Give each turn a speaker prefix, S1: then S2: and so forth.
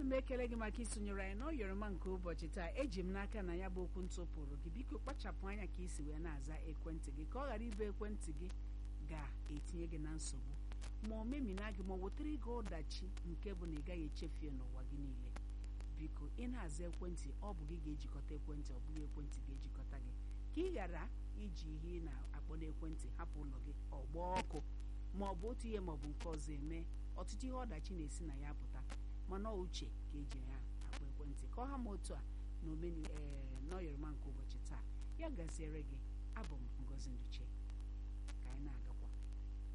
S1: m ekele gị maka isonyere anyị n'ọyọrọma nke ụbọchị taa eji m n'aka na ya bụ okwu ntụpụrụ gị biko kpachapụ anya ka isi wee na-aza ekwentị gị ka ọ ghara ịbụ ekwentị gị ga-etinye gị na nsogbu ma o memina gị ma ọ wetara gị ọdachi nke bụ na ị gaghị echefie n'ụwa gị niile biko ị na-aza ekwentị ọ bụ gị ga-ejikọta ekwentị ọ bụghị ekwentị ga-ejikọta gị ka ị ghara iji ihe ị na-akpọ n'ekwentị hapụ ụlọ gị ọgba ọkụ ma ọ bụ otu ihe ma ọ bụ nke ọzọ eme ọtụtụ ihe ọdachi na-esi na ya pụta mana ọ uche ka eji ya akpọ ekwentị ka ọ ha ma otu a na omeni ee n'ọyọrọma nke ụbọchị taa ya gaziere gị abụ m Ngozi Nduche